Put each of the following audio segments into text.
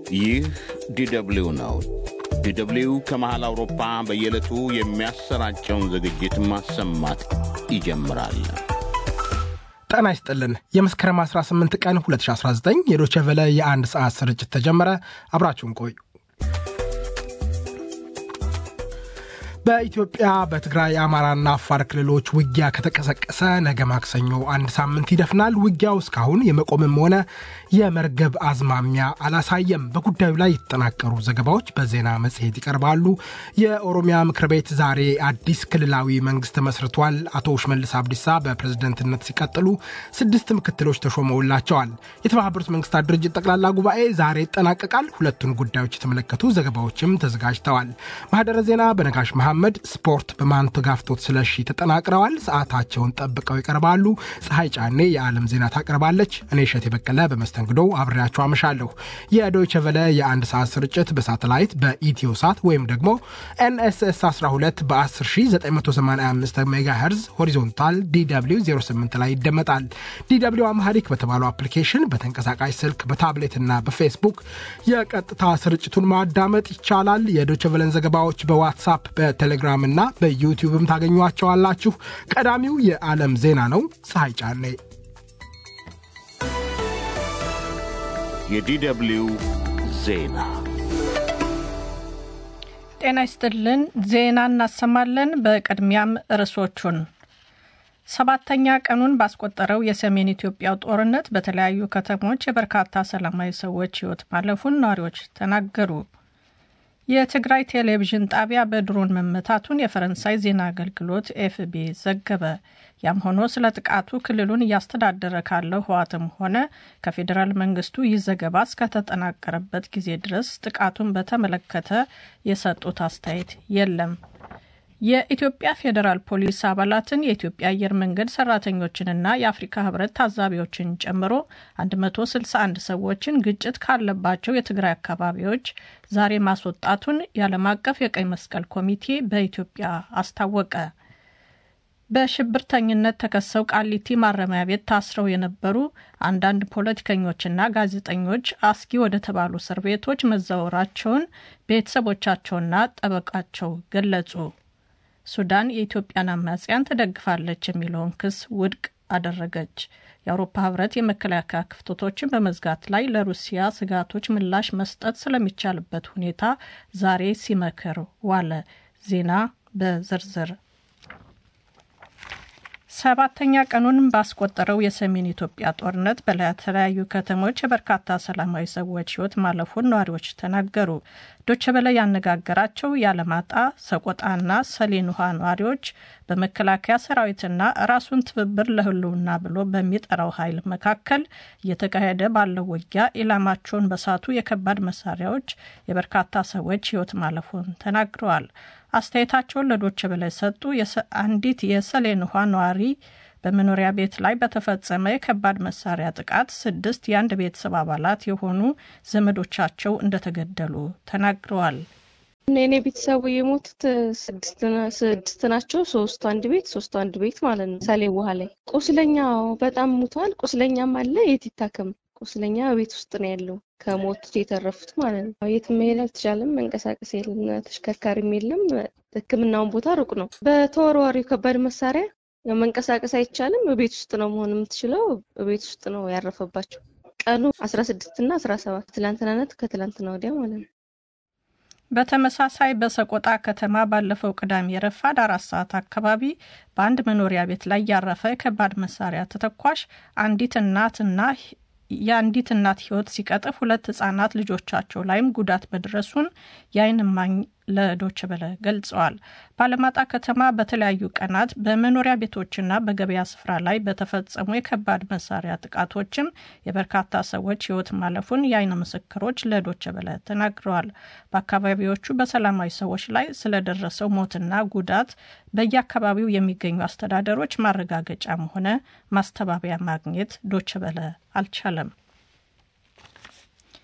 ይህ ዲደብሊው ነው። ዲደብሊው ከመሃል አውሮፓ በየዕለቱ የሚያሰራጨውን ዝግጅት ማሰማት ይጀምራል። ጤና ይስጥልን። የመስከረም 18 ቀን 2019 የዶቼ ቬለ የአንድ ሰዓት ስርጭት ተጀመረ። አብራችሁን ቆዩ። በኢትዮጵያ በትግራይ አማራና አፋር ክልሎች ውጊያ ከተቀሰቀሰ ነገ ማክሰኞ አንድ ሳምንት ይደፍናል። ውጊያው እስካሁን የመቆምም ሆነ የመርገብ አዝማሚያ አላሳየም። በጉዳዩ ላይ የተጠናቀሩ ዘገባዎች በዜና መጽሔት ይቀርባሉ። የኦሮሚያ ምክር ቤት ዛሬ አዲስ ክልላዊ መንግስት መስርቷል። አቶ ሽመልስ አብዲሳ በፕሬዝደንትነት ሲቀጥሉ ስድስት ምክትሎች ተሾመውላቸዋል። የተባበሩት መንግስታት ድርጅት ጠቅላላ ጉባኤ ዛሬ ይጠናቀቃል። ሁለቱን ጉዳዮች የተመለከቱ ዘገባዎችም ተዘጋጅተዋል። ማህደረ ዜና በነጋሽ መሐመድ፣ ስፖርት በማንተጋፍቶት ስለሺ ተጠናቅረዋል። ሰዓታቸውን ጠብቀው ይቀርባሉ። ፀሐይ ጫኔ የዓለም ዜና ታቀርባለች። እኔ እሸት የበቀለ በመስተንግዶ አብሬያችሁ አመሻለሁ። የዶይቸ ቨለ የአንድ ሰዓት ስርጭት በሳተላይት በኢትዮ ሳት ወይም ደግሞ ኤንኤስኤስ 12 በ10985 ሜጋ ሄርዝ ሆሪዞንታል ዲw 08 ላይ ይደመጣል። ዲw አምሃሪክ በተባለው አፕሊኬሽን በተንቀሳቃሽ ስልክ በታብሌትና በፌስቡክ የቀጥታ ስርጭቱን ማዳመጥ ይቻላል። የዶይቸ ቨለን ዘገባዎች በዋትሳፕ በቴሌግራም እና በዩቲዩብም ታገኟቸዋላችሁ። ቀዳሚው የዓለም ዜና ነው። ፀሐይ ጫኔ የዲደብሊው ዜና ጤና ይስጥልን። ዜና እናሰማለን። በቅድሚያም ርዕሶቹን ሰባተኛ ቀኑን ባስቆጠረው የሰሜን ኢትዮጵያው ጦርነት በተለያዩ ከተሞች የበርካታ ሰላማዊ ሰዎች ሕይወት ማለፉን ነዋሪዎች ተናገሩ። የትግራይ ቴሌቪዥን ጣቢያ በድሮን መመታቱን የፈረንሳይ ዜና አገልግሎት ኤፍቢ ዘገበ። ያም ሆኖ ስለ ጥቃቱ ክልሉን እያስተዳደረ ካለው ህዋትም ሆነ ከፌዴራል መንግስቱ ይህ ዘገባ እስከተጠናቀረበት ጊዜ ድረስ ጥቃቱን በተመለከተ የሰጡት አስተያየት የለም። የኢትዮጵያ ፌዴራል ፖሊስ አባላትን የኢትዮጵያ አየር መንገድ ሰራተኞችንና የአፍሪካ ህብረት ታዛቢዎችን ጨምሮ 161 ሰዎችን ግጭት ካለባቸው የትግራይ አካባቢዎች ዛሬ ማስወጣቱን የዓለም አቀፍ የቀይ መስቀል ኮሚቴ በኢትዮጵያ አስታወቀ። በሽብርተኝነት ተከሰው ቃሊቲ ማረሚያ ቤት ታስረው የነበሩ አንዳንድ ፖለቲከኞችና ጋዜጠኞች አስጊ ወደ ተባሉ እስር ቤቶች መዛወራቸውን ቤተሰቦቻቸውና ጠበቃቸው ገለጹ። ሱዳን የኢትዮጵያን አማጽያን ትደግፋለች የሚለውን ክስ ውድቅ አደረገች። የአውሮፓ ህብረት የመከላከያ ክፍተቶችን በመዝጋት ላይ ለሩሲያ ስጋቶች ምላሽ መስጠት ስለሚቻልበት ሁኔታ ዛሬ ሲመክር ዋለ። ዜና በዝርዝር ሰባተኛ ቀኑን ባስቆጠረው የሰሜን ኢትዮጵያ ጦርነት በተለያዩ ከተሞች የበርካታ ሰላማዊ ሰዎች ህይወት ማለፉን ነዋሪዎች ተናገሩ። ዶቼ ቬለ ያነጋገራቸው የአለማጣ ሰቆጣና ሰሌን ውሃ ነዋሪዎች በመከላከያ ሰራዊትና ራሱን ትብብር ለህልውና ብሎ በሚጠራው ኃይል መካከል እየተካሄደ ባለው ውጊያ ኢላማቸውን በሳቱ የከባድ መሳሪያዎች የበርካታ ሰዎች ህይወት ማለፉን ተናግረዋል። አስተያየታቸውን ለዶቼ ቬለ የሰጡ አንዲት የሰሌን ውሃ ነዋሪ በመኖሪያ ቤት ላይ በተፈጸመ የከባድ መሳሪያ ጥቃት ስድስት የአንድ ቤተሰብ አባላት የሆኑ ዘመዶቻቸው እንደተገደሉ ተናግረዋል። የኔ ቤተሰቡ የሞቱት ስድስት ናቸው። ሶስቱ አንድ ቤት ሶስቱ አንድ ቤት ማለት ነው። ሳሌ ውሃ ላይ ቁስለኛው በጣም ሙቷል። ቁስለኛም አለ። የት ይታከም? ቁስለኛ ቤት ውስጥ ነው ያለው ከሞቱት የተረፉት ማለት ነው። የትም መሄድ አልተቻለም። መንቀሳቀስ የለም፣ ተሽከርካሪም የለም። ሕክምናውን ቦታ ሩቅ ነው። በተወርዋሪው ከባድ መሳሪያ ያው መንቀሳቀስ አይቻልም። ቤት ውስጥ ነው መሆን የምትችለው። ቤት ውስጥ ነው ያረፈባቸው። ቀኑ አስራ ስድስት እና አስራ ሰባት ትላንትናነት ከትላንትና ወዲያ ማለት ነው። በተመሳሳይ በሰቆጣ ከተማ ባለፈው ቅዳሜ ረፋድ አራት ሰዓት አካባቢ በአንድ መኖሪያ ቤት ላይ ያረፈ የከባድ መሳሪያ ተተኳሽ አንዲት እናትና የአንዲት እናት ህይወት ሲቀጥፍ ሁለት ህጻናት ልጆቻቸው ላይም ጉዳት መድረሱን የዓይን እማኝ ለዶች በለ ገልጸዋል። በአለማጣ ከተማ በተለያዩ ቀናት በመኖሪያ ቤቶችና በገበያ ስፍራ ላይ በተፈጸሙ የከባድ መሳሪያ ጥቃቶችም የበርካታ ሰዎች ህይወት ማለፉን የዓይን ምስክሮች ለዶች በለ ተናግረዋል። በአካባቢዎቹ በሰላማዊ ሰዎች ላይ ስለደረሰው ሞትና ጉዳት በየአካባቢው የሚገኙ አስተዳደሮች ማረጋገጫም ሆነ ማስተባበያ ማግኘት ዶች በለ አልቻለም።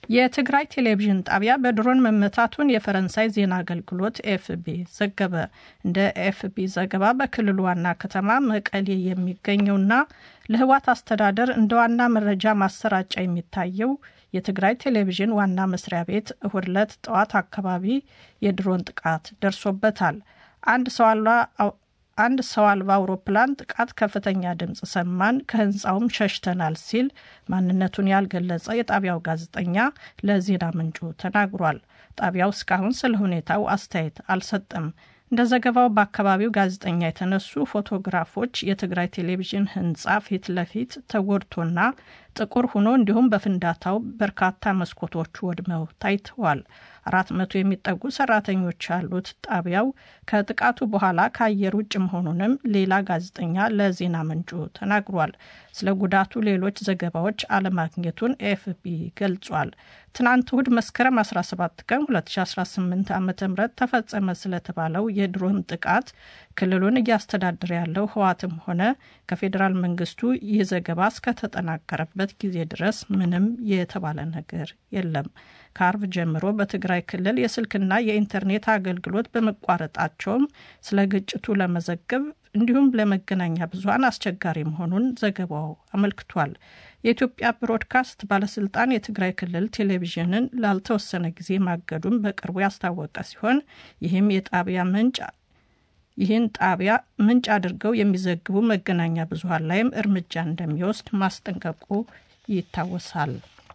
የትግራይ ቴሌቪዥን ጣቢያ በድሮን መመታቱን የፈረንሳይ ዜና አገልግሎት ኤፍቢ ዘገበ። እንደ ኤፍቢ ዘገባ በክልሉ ዋና ከተማ መቀሌ የሚገኘውና ለህወሓት አስተዳደር እንደ ዋና መረጃ ማሰራጫ የሚታየው የትግራይ ቴሌቪዥን ዋና መስሪያ ቤት እሁድ ዕለት ጠዋት አካባቢ የድሮን ጥቃት ደርሶበታል። አንድ ሰው አንድ ሰው አልባ አውሮፕላን ጥቃት ከፍተኛ ድምፅ ሰማን፣ ከህንፃውም ሸሽተናል ሲል ማንነቱን ያልገለጸ የጣቢያው ጋዜጠኛ ለዜና ምንጩ ተናግሯል። ጣቢያው እስካሁን ስለ ሁኔታው አስተያየት አልሰጠም። እንደ ዘገባው በአካባቢው ጋዜጠኛ የተነሱ ፎቶግራፎች የትግራይ ቴሌቪዥን ህንፃ ፊት ለፊት ተጎድቶና ጥቁር ሆኖ እንዲሁም በፍንዳታው በርካታ መስኮቶቹ ወድመው ታይተዋል። አራት መቶ የሚጠጉ ሰራተኞች ያሉት ጣቢያው ከጥቃቱ በኋላ ከአየር ውጭ መሆኑንም ሌላ ጋዜጠኛ ለዜና ምንጩ ተናግሯል። ስለ ጉዳቱ ሌሎች ዘገባዎች አለማግኘቱን ኤፍቢ ገልጿል። ትናንት እሁድ መስከረም 17 ቀን 2018 ዓ ም ተፈጸመ ስለተባለው የድሮን ጥቃት ክልሉን እያስተዳደረ ያለው ህዋትም ሆነ ከፌዴራል መንግስቱ ይህ ዘገባ እስከተጠናቀረበት ጊዜ ድረስ ምንም የተባለ ነገር የለም። ከአርብ ጀምሮ በትግራይ ክልል የስልክና የኢንተርኔት አገልግሎት በመቋረጣቸውም ስለ ግጭቱ ለመዘገብ እንዲሁም ለመገናኛ ብዙኃን አስቸጋሪ መሆኑን ዘገባው አመልክቷል። የኢትዮጵያ ብሮድካስት ባለስልጣን የትግራይ ክልል ቴሌቪዥንን ላልተወሰነ ጊዜ ማገዱን በቅርቡ ያስታወቀ ሲሆን ይህም የጣቢያ ምንጭ ይህን ጣቢያ ምንጭ አድርገው የሚዘግቡ መገናኛ ብዙኃን ላይም እርምጃ እንደሚወስድ ማስጠንቀቁ ይታወሳል።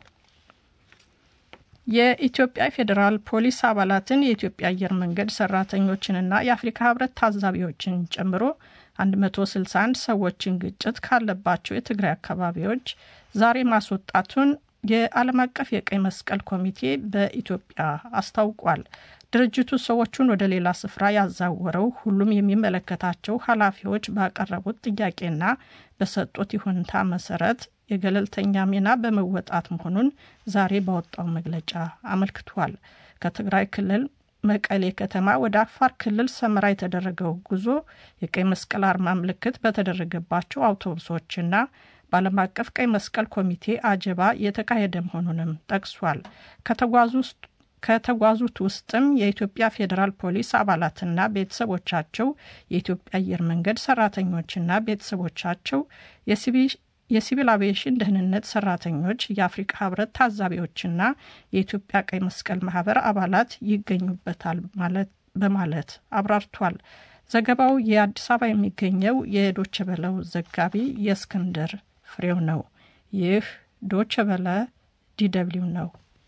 የኢትዮጵያ ፌዴራል ፖሊስ አባላትን የኢትዮጵያ አየር መንገድ ሰራተኞችንና የአፍሪካ ህብረት ታዛቢዎችን ጨምሮ 161 ሰዎችን ግጭት ካለባቸው የትግራይ አካባቢዎች ዛሬ ማስወጣቱን የዓለም አቀፍ የቀይ መስቀል ኮሚቴ በኢትዮጵያ አስታውቋል። ድርጅቱ ሰዎቹን ወደ ሌላ ስፍራ ያዛወረው ሁሉም የሚመለከታቸው ኃላፊዎች ባቀረቡት ጥያቄና በሰጡት ይሁንታ መሰረት የገለልተኛ ሚና በመወጣት መሆኑን ዛሬ ባወጣው መግለጫ አመልክቷል። ከትግራይ ክልል መቀሌ ከተማ ወደ አፋር ክልል ሰመራ የተደረገው ጉዞ የቀይ መስቀል አርማ ምልክት በተደረገባቸው አውቶቡሶችና በዓለም አቀፍ ቀይ መስቀል ኮሚቴ አጀባ የተካሄደ መሆኑንም ጠቅሷል። ከተጓዙት ውስጥም የኢትዮጵያ ፌዴራል ፖሊስ አባላትና ቤተሰቦቻቸው፣ የኢትዮጵያ አየር መንገድ ሰራተኞችና ቤተሰቦቻቸው፣ የሲቪል አቪዬሽን ደህንነት ሰራተኞች፣ የአፍሪካ ህብረት ታዛቢዎችና የኢትዮጵያ ቀይ መስቀል ማህበር አባላት ይገኙበታል በማለት አብራርቷል። ዘገባው የአዲስ አበባ የሚገኘው የዶቸ በለው ዘጋቢ የእስክንድር ፍሬው ነው። ይህ ዶቸ በለ ዲደብሊው ነው።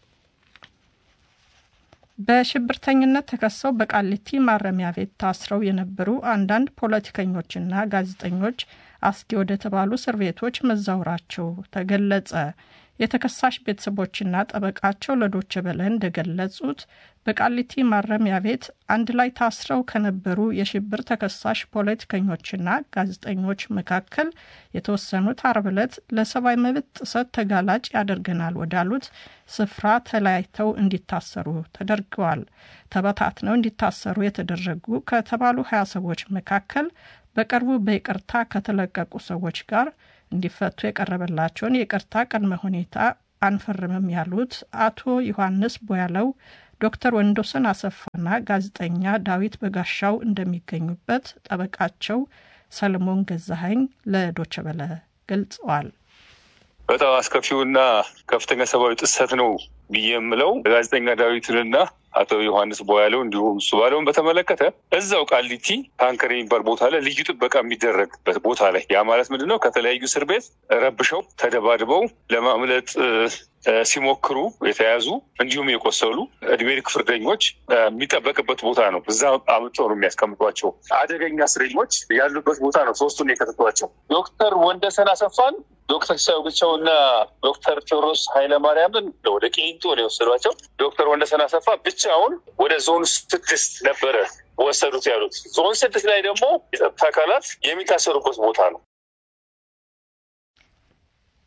በሽብርተኝነት ተከሰው በቃሊቲ ማረሚያ ቤት ታስረው የነበሩ አንዳንድ ፖለቲከኞችና ጋዜጠኞች አስጊ ወደ ተባሉ እስር ቤቶች መዛወራቸው ተገለጸ። የተከሳሽ ቤተሰቦችና ጠበቃቸው ለዶቸ በለ እንደገለጹት በቃሊቲ ማረሚያ ቤት አንድ ላይ ታስረው ከነበሩ የሽብር ተከሳሽ ፖለቲከኞችና ጋዜጠኞች መካከል የተወሰኑት አርብ ዕለት ለሰብአዊ መብት ጥሰት ተጋላጭ ያደርገናል ወዳሉት ስፍራ ተለያይተው እንዲታሰሩ ተደርገዋል። ተበታትነው እንዲታሰሩ የተደረጉ ከተባሉ ሀያ ሰዎች መካከል በቅርቡ በይቅርታ ከተለቀቁ ሰዎች ጋር እንዲፈቱ የቀረበላቸውን የይቅርታ ቅድመ ሁኔታ አንፈርምም ያሉት አቶ ዮሐንስ ቦያለው፣ ዶክተር ወንዶሰን አሰፋና ጋዜጠኛ ዳዊት በጋሻው እንደሚገኙበት ጠበቃቸው ሰለሞን ገዛኸኝ ለዶቸበለ ገልጸዋል። በጣም አስከፊውና ከፍተኛ ሰብአዊ ጥሰት ነው ብዬ የምለው ጋዜጠኛ ዳዊትንና አቶ ዮሐንስ ቦያለው እንዲሁም እሱ ባለውን በተመለከተ እዛው ቃሊቲ ታንከር የሚባል ቦታ ላይ ልዩ ጥበቃ የሚደረግበት ቦታ ላይ ያ ማለት ምንድን ነው? ከተለያዩ እስር ቤት ረብሸው ተደባድበው ለማምለጥ ሲሞክሩ የተያዙ እንዲሁም የቆሰሉ እድሜ ልክ ፍርደኞች የሚጠበቅበት ቦታ ነው። እዛ አምጥተው ነው የሚያስቀምጧቸው። አደገኛ እስረኞች ያሉበት ቦታ ነው። ሶስቱን የከተቷቸው ዶክተር ወንደሰን አሰፋን ዶክተር ሲሳይ ብቻው እና ዶክተር ቴዎድሮስ ኃይለማርያምን ወደ ቄንጦ ነው የወሰዷቸው። ዶክተር ወንደሰን አሰፋ ብቻውን ወደ ዞን ስድስት ነበረ ወሰዱት ያሉት። ዞን ስድስት ላይ ደግሞ የጸጥታ አካላት የሚታሰሩበት ቦታ ነው።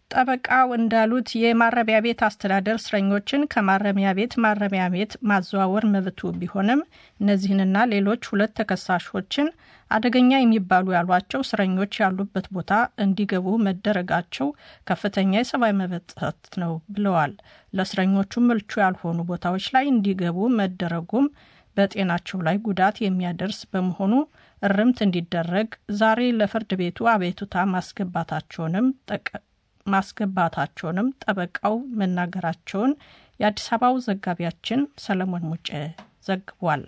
ጠበቃው እንዳሉት የማረሚያ ቤት አስተዳደር እስረኞችን ከማረሚያ ቤት ማረሚያ ቤት ማዘዋወር መብቱ ቢሆንም እነዚህንና ሌሎች ሁለት ተከሳሾችን አደገኛ የሚባሉ ያሏቸው እስረኞች ያሉበት ቦታ እንዲገቡ መደረጋቸው ከፍተኛ የሰብአዊ መብት ጥሰት ነው ብለዋል። ለእስረኞቹ ምልቹ ያልሆኑ ቦታዎች ላይ እንዲገቡ መደረጉም በጤናቸው ላይ ጉዳት የሚያደርስ በመሆኑ እርምት እንዲደረግ ዛሬ ለፍርድ ቤቱ አቤቱታ ማስገባታቸውንም ማስገባታቸውንም ጠበቃው መናገራቸውን የአዲስ አበባው ዘጋቢያችን ሰለሞን ሙጬ ዘግቧል።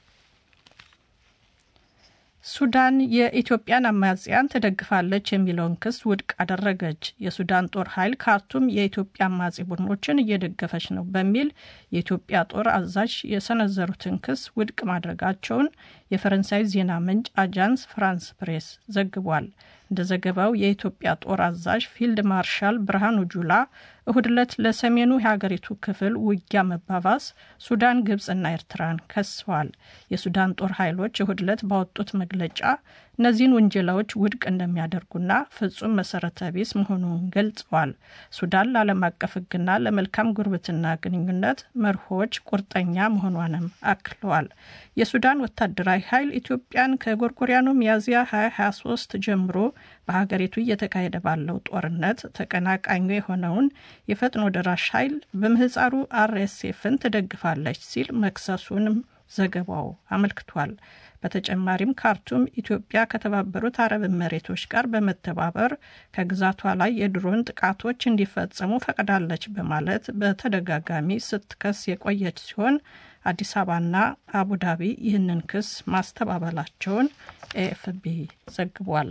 ሱዳን የኢትዮጵያን አማጽያን ትደግፋለች የሚለውን ክስ ውድቅ አደረገች። የሱዳን ጦር ኃይል ካርቱም የኢትዮጵያ አማጺ ቡድኖችን እየደገፈች ነው በሚል የኢትዮጵያ ጦር አዛዥ የሰነዘሩትን ክስ ውድቅ ማድረጋቸውን የፈረንሳይ ዜና ምንጭ አጃንስ ፍራንስ ፕሬስ ዘግቧል። እንደ ዘገባው የኢትዮጵያ ጦር አዛዥ ፊልድ ማርሻል ብርሃኑ ጁላ እሁድ ዕለት ለሰሜኑ የሀገሪቱ ክፍል ውጊያ መባባስ ሱዳን፣ ግብፅና ኤርትራን ከሰዋል። የሱዳን ጦር ኃይሎች እሁድ ዕለት ባወጡት መግለጫ እነዚህን ውንጀላዎች ውድቅ እንደሚያደርጉና ፍጹም መሰረተ ቢስ መሆኑን ገልጸዋል። ሱዳን ለዓለም አቀፍ ሕግና ለመልካም ጉርብትና ግንኙነት መርሆች ቁርጠኛ መሆኗንም አክለዋል። የሱዳን ወታደራዊ ኃይል ኢትዮጵያን ከጎርጎሪያኑ ሚያዝያ 2023 ጀምሮ በሀገሪቱ እየተካሄደ ባለው ጦርነት ተቀናቃኙ የሆነውን የፈጥኖ ደራሽ ኃይል በምህፃሩ አርኤስኤፍን ትደግፋለች ሲል መክሰሱንም ዘገባው አመልክቷል። በተጨማሪም ካርቱም ኢትዮጵያ ከተባበሩት አረብ መሬቶች ጋር በመተባበር ከግዛቷ ላይ የድሮን ጥቃቶች እንዲፈጸሙ ፈቅዳለች በማለት በተደጋጋሚ ስትከስ የቆየች ሲሆን አዲስ አበባና አቡዳቢ ይህንን ክስ ማስተባበላቸውን ኤኤፍቢ ዘግቧል።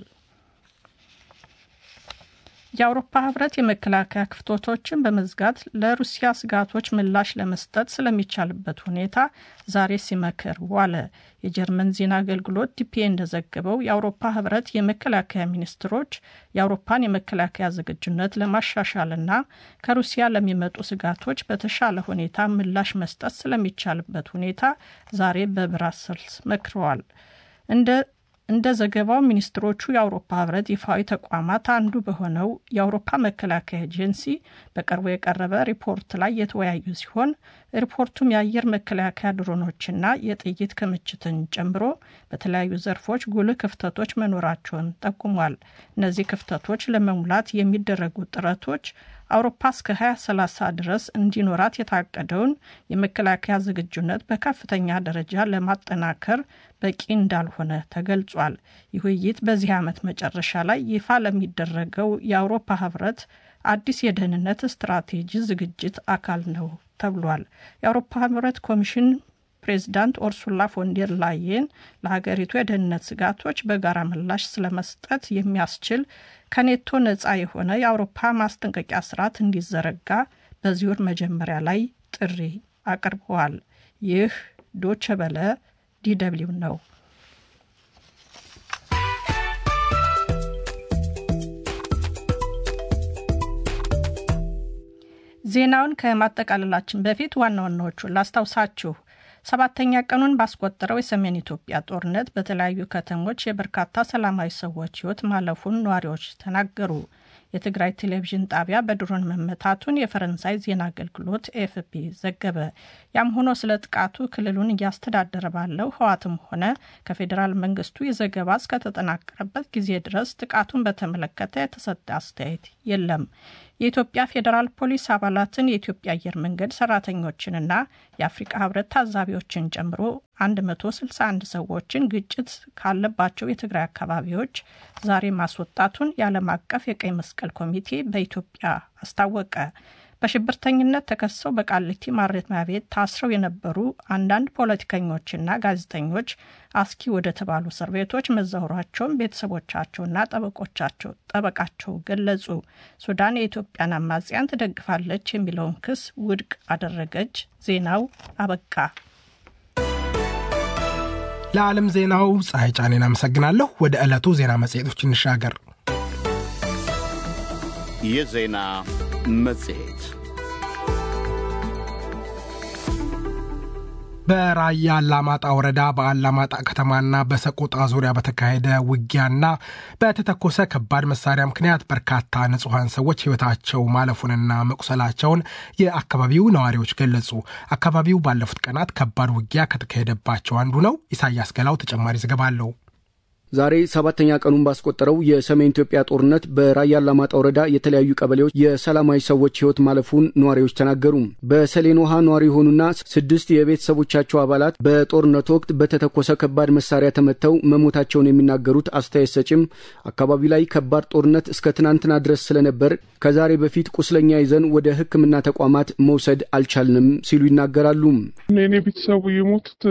የአውሮፓ ህብረት የመከላከያ ክፍተቶችን በመዝጋት ለሩሲያ ስጋቶች ምላሽ ለመስጠት ስለሚቻልበት ሁኔታ ዛሬ ሲመክር ዋለ። የጀርመን ዜና አገልግሎት ዲፒኤ እንደዘገበው የአውሮፓ ህብረት የመከላከያ ሚኒስትሮች የአውሮፓን የመከላከያ ዝግጁነት ለማሻሻልና ከሩሲያ ለሚመጡ ስጋቶች በተሻለ ሁኔታ ምላሽ መስጠት ስለሚቻልበት ሁኔታ ዛሬ በብራሰልስ መክረዋል። እንደ እንደ ዘገባው ሚኒስትሮቹ የአውሮፓ ህብረት ይፋዊ ተቋማት አንዱ በሆነው የአውሮፓ መከላከያ ኤጀንሲ በቅርቡ የቀረበ ሪፖርት ላይ የተወያዩ ሲሆን ሪፖርቱም የአየር መከላከያ ድሮኖችና የጥይት ክምችትን ጨምሮ በተለያዩ ዘርፎች ጉልህ ክፍተቶች መኖራቸውን ጠቁሟል። እነዚህ ክፍተቶች ለመሙላት የሚደረጉ ጥረቶች አውሮፓ እስከ 2030 ድረስ እንዲኖራት የታቀደውን የመከላከያ ዝግጁነት በከፍተኛ ደረጃ ለማጠናከር በቂ እንዳልሆነ ተገልጿል። ይህ ውይይት በዚህ ዓመት መጨረሻ ላይ ይፋ ለሚደረገው የአውሮፓ ህብረት አዲስ የደህንነት ስትራቴጂ ዝግጅት አካል ነው ተብሏል። የአውሮፓ ህብረት ኮሚሽን ፕሬዚዳንት ኦርሱላ ፎንዴር ላየን ለሀገሪቱ የደህንነት ስጋቶች በጋራ ምላሽ ስለመስጠት የሚያስችል ከኔቶ ነጻ የሆነ የአውሮፓ ማስጠንቀቂያ ስርዓት እንዲዘረጋ በዚህ ወር መጀመሪያ ላይ ጥሪ አቅርበዋል። ይህ ዶቸ በለ ዲደብሊው ነው። ዜናውን ከማጠቃለላችን በፊት ዋና ዋናዎቹን ላስታውሳችሁ። ሰባተኛ ቀኑን ባስቆጠረው የሰሜን ኢትዮጵያ ጦርነት በተለያዩ ከተሞች የበርካታ ሰላማዊ ሰዎች ሕይወት ማለፉን ነዋሪዎች ተናገሩ። የትግራይ ቴሌቪዥን ጣቢያ በድሮን መመታቱን የፈረንሳይ ዜና አገልግሎት ኤፍፒ ዘገበ። ያም ሆኖ ስለ ጥቃቱ ክልሉን እያስተዳደረ ባለው ህዋትም ሆነ ከፌዴራል መንግስቱ የዘገባ እስከተጠናቀረበት ጊዜ ድረስ ጥቃቱን በተመለከተ የተሰጠ አስተያየት የለም። የኢትዮጵያ ፌዴራል ፖሊስ አባላትን የኢትዮጵያ አየር መንገድ ሰራተኞችንና የአፍሪቃ ህብረት ታዛቢዎችን ጨምሮ 161 ሰዎችን ግጭት ካለባቸው የትግራይ አካባቢዎች ዛሬ ማስወጣቱን የዓለም አቀፍ የቀይ መስቀል ኮሚቴ በኢትዮጵያ አስታወቀ። በሽብርተኝነት ተከሰው በቃሊቲ ማረሚያ ቤት ታስረው የነበሩ አንዳንድ ፖለቲከኞችና ጋዜጠኞች አስኪ ወደ ተባሉ እስር ቤቶች መዛወራቸውን ቤተሰቦቻቸውና ጠበቆቻቸው ጠበቃቸው ገለጹ። ሱዳን የኢትዮጵያን አማጽያን ትደግፋለች የሚለውን ክስ ውድቅ አደረገች። ዜናው አበቃ። ለዓለም ዜናው ፀሐይ ጫኔን አመሰግናለሁ። ወደ ዕለቱ ዜና መጽሔቶች እንሻገር። የዜና መጽሔት በራያ አላማጣ ወረዳ በአላማጣ ከተማና በሰቆጣ ዙሪያ በተካሄደ ውጊያና በተተኮሰ ከባድ መሳሪያ ምክንያት በርካታ ንጹሐን ሰዎች ሕይወታቸው ማለፉንና መቁሰላቸውን የአካባቢው ነዋሪዎች ገለጹ። አካባቢው ባለፉት ቀናት ከባድ ውጊያ ከተካሄደባቸው አንዱ ነው። ኢሳያስ ገላው ተጨማሪ ዘገባ አለው። ዛሬ ሰባተኛ ቀኑን ባስቆጠረው የሰሜን ኢትዮጵያ ጦርነት በራያ አላማጣ ወረዳ የተለያዩ ቀበሌዎች የሰላማዊ ሰዎች ሕይወት ማለፉን ነዋሪዎች ተናገሩ። በሰሌን ውሃ ነዋሪ የሆኑና ስድስት የቤተሰቦቻቸው አባላት በጦርነቱ ወቅት በተተኮሰ ከባድ መሳሪያ ተመተው መሞታቸውን የሚናገሩት አስተያየት ሰጭም አካባቢው ላይ ከባድ ጦርነት እስከ ትናንትና ድረስ ስለነበር ከዛሬ በፊት ቁስለኛ ይዘን ወደ ሕክምና ተቋማት መውሰድ አልቻልንም ሲሉ ይናገራሉ። እኔ ቤተሰቡ የሞቱት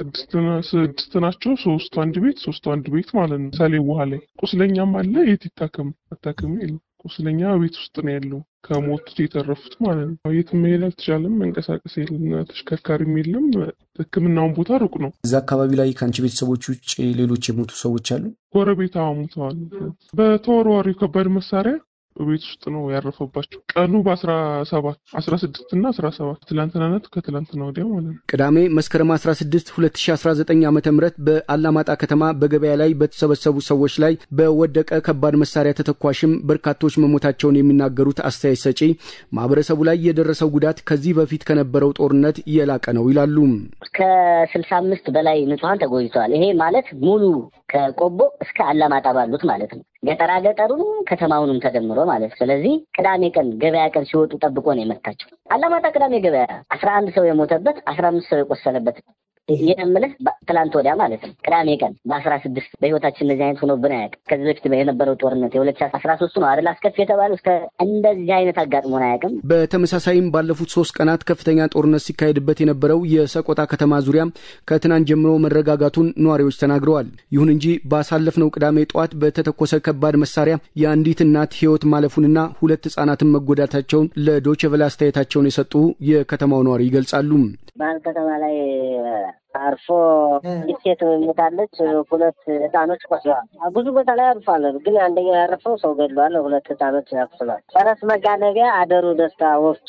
ስድስት ናቸው። ሶስቱ አንድ ቤት ሶስቱ አንድ ቤት ማለት ነው። ምሳሌ ውሃ ላይ ቁስለኛም አለ። የት ይታከም? መታከም የለም። ቁስለኛ ቤት ውስጥ ነው ያለው። ከሞቱት የተረፉት ማለት ነው። የት መሄድ አልተቻለም። መንቀሳቀስ የለም። ተሽከርካሪም የለም። ሕክምናውን ቦታ ሩቅ ነው። እዚ አካባቢ ላይ ከአንቺ ቤተሰቦች ውጭ ሌሎች የሞቱ ሰዎች አሉ? ጎረቤት ሞተዋል። በተወርዋሪው ከባድ መሳሪያ ቤት ውስጥ ነው ያረፈባቸው። ቀኑ በአስራ ሰባት አስራ ስድስት እና አስራ ሰባት ትላንትናነት ከትላንትና ወዲያ ማለት ነው። ቅዳሜ መስከረም 16 2019 ዓ ም በአላማጣ ከተማ በገበያ ላይ በተሰበሰቡ ሰዎች ላይ በወደቀ ከባድ መሳሪያ ተተኳሽም በርካቶች መሞታቸውን የሚናገሩት አስተያየት ሰጪ ማህበረሰቡ ላይ የደረሰው ጉዳት ከዚህ በፊት ከነበረው ጦርነት የላቀ ነው ይላሉ። ከስልሳ አምስት በላይ ንጹሐን ተጎድተዋል። ይሄ ማለት ሙሉ ከቆቦ እስከ አላማጣ ባሉት ማለት ነው። ገጠራ ገጠሩንም ከተማውንም ተደምሮ ማለት ነው። ስለዚህ ቅዳሜ ቀን ገበያ ቀን ሲወጡ ጠብቆ ነው የመታቸው። አላማጣ ቅዳሜ ገበያ አስራ አንድ ሰው የሞተበት አስራ አምስት ሰው የቆሰለበት ይህ የምልህ ትላንት ወዲያ ማለት ነው። ቅዳሜ ቀን በአስራ ስድስት በህይወታችን እንደዚህ አይነት ሆኖብን አያውቅም። ከዚህ በፊት የነበረው ጦርነት የሁለት ሺህ አስራ ሶስቱ ነው አይደል አስከፊ የተባለው እስከ እንደዚህ አይነት አጋጥሞን አያውቅም። በተመሳሳይም ባለፉት ሶስት ቀናት ከፍተኛ ጦርነት ሲካሄድበት የነበረው የሰቆጣ ከተማ ዙሪያ ከትናንት ጀምሮ መረጋጋቱን ነዋሪዎች ተናግረዋል። ይሁን እንጂ ባሳለፍነው ቅዳሜ ጠዋት በተተኮሰ ከባድ መሳሪያ የአንዲት እናት ህይወት ማለፉንና ሁለት ህጻናትን መጎዳታቸውን ለዶይቼ ቬለ አስተያየታቸውን የሰጡ የከተማው ነዋሪ ይገልጻሉ። ባህል ከተማ ላይ አርፎ ሴት ሞታለች። ሁለት ህፃኖች ቆስለዋል። ብዙ ቦታ ላይ አርፏል፣ ግን አንደኛው ያረፈው ሰው ገድሏል። ሁለት ህፃኖች ያቁስሏል። ፈረስ መጋነቢያ አደሩ ደስታ ወፍጮ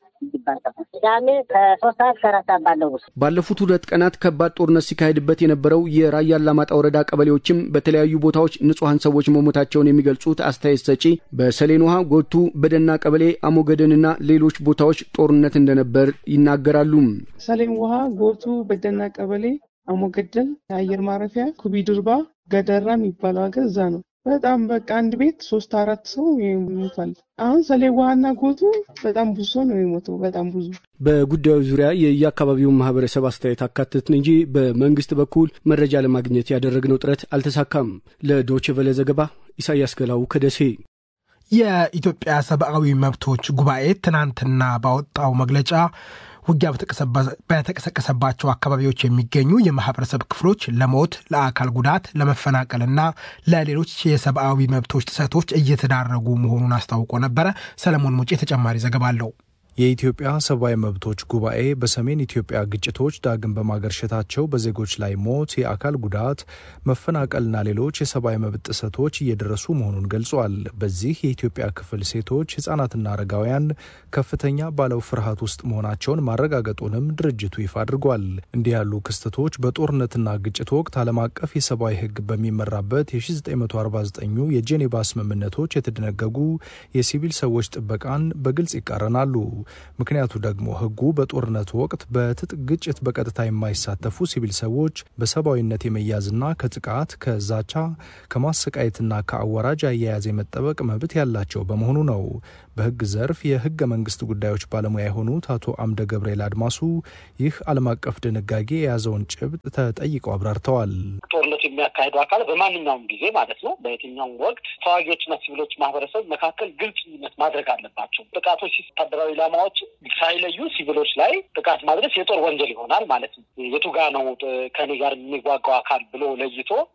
ቅዳሜ ከሶስት ሰዓት ከአራት ሰዓት ባለው ውስጥ ባለፉት ሁለት ቀናት ከባድ ጦርነት ሲካሄድበት የነበረው የራያ አላማጣ ወረዳ ቀበሌዎችም በተለያዩ ቦታዎች ንጹሐን ሰዎች መሞታቸውን የሚገልጹት አስተያየት ሰጪ በሰሌን ውሃ፣ ጎቱ፣ በደና ቀበሌ፣ አሞገደንና ሌሎች ቦታዎች ጦርነት እንደነበር ይናገራሉ። ሰሌን ውሃ፣ ጎቱ፣ በደና ቀበሌ፣ አሞገደን፣ የአየር ማረፊያ፣ ኩቢ ድርባ፣ ገደራ የሚባለው ሀገር እዛ ነው። በጣም በቃ አንድ ቤት ሶስት አራት ሰው ይሞታል። አሁን ሰሌ ውሃና ጎቱ በጣም ብዙ ሰው ነው የሞተው። በጣም ብዙ በጉዳዩ ዙሪያ የየአካባቢውን ማህበረሰብ አስተያየት አካተትን እንጂ በመንግስት በኩል መረጃ ለማግኘት ያደረግነው ጥረት አልተሳካም። ለዶይቼ ቬለ ዘገባ ኢሳያስ ገላው ከደሴ። የኢትዮጵያ ሰብአዊ መብቶች ጉባኤ ትናንትና ባወጣው መግለጫ ውጊያ በተቀሰቀሰባቸው አካባቢዎች የሚገኙ የማህበረሰብ ክፍሎች ለሞት፣ ለአካል ጉዳት፣ ለመፈናቀልና ለሌሎች የሰብአዊ መብቶች ጥሰቶች እየተዳረጉ መሆኑን አስታውቆ ነበረ። ሰለሞን ሙጬ ተጨማሪ ዘገባ አለው። የኢትዮጵያ ሰብአዊ መብቶች ጉባኤ በሰሜን ኢትዮጵያ ግጭቶች ዳግም በማገርሸታቸው በዜጎች ላይ ሞት፣ የአካል ጉዳት፣ መፈናቀልና ሌሎች የሰብአዊ መብት ጥሰቶች እየደረሱ መሆኑን ገልጿል። በዚህ የኢትዮጵያ ክፍል ሴቶች፣ ህጻናትና አረጋውያን ከፍተኛ ባለው ፍርሃት ውስጥ መሆናቸውን ማረጋገጡንም ድርጅቱ ይፋ አድርጓል። እንዲህ ያሉ ክስተቶች በጦርነትና ግጭት ወቅት ዓለም አቀፍ የሰብአዊ ህግ በሚመራበት የ1949 የጄኔቫ ስምምነቶች የተደነገጉ የሲቪል ሰዎች ጥበቃን በግልጽ ይቃረናሉ። ምክንያቱ ደግሞ ህጉ በጦርነቱ ወቅት በትጥቅ ግጭት በቀጥታ የማይሳተፉ ሲቪል ሰዎች በሰብአዊነት የመያዝና ከጥቃት ከዛቻ ከማሰቃየትና ከአወራጅ አያያዝ የመጠበቅ መብት ያላቸው በመሆኑ ነው። በህግ ዘርፍ የህገ መንግስት ጉዳዮች ባለሙያ የሆኑት አቶ አምደ ገብርኤል አድማሱ ይህ ዓለም አቀፍ ድንጋጌ የያዘውን ጭብጥ ተጠይቀው አብራርተዋል። ጦርነቱ የሚያካሄዱ አካል በማንኛውም ጊዜ ማለት ነው በየትኛውም ወቅት ተዋጊዎችና ሲቪሎች ማህበረሰብ መካከል ግልጽነት ማድረግ አለባቸው። ጥቃቶች ወታደራዊ ኢላማዎች ሳይለዩ ሲቪሎች ላይ ጥቃት ማድረስ የጦር ወንጀል ይሆናል ማለት ነው። የቱ ጋ ነው ከኔ ጋር የሚዋጋው አካል ብሎ ለይቶ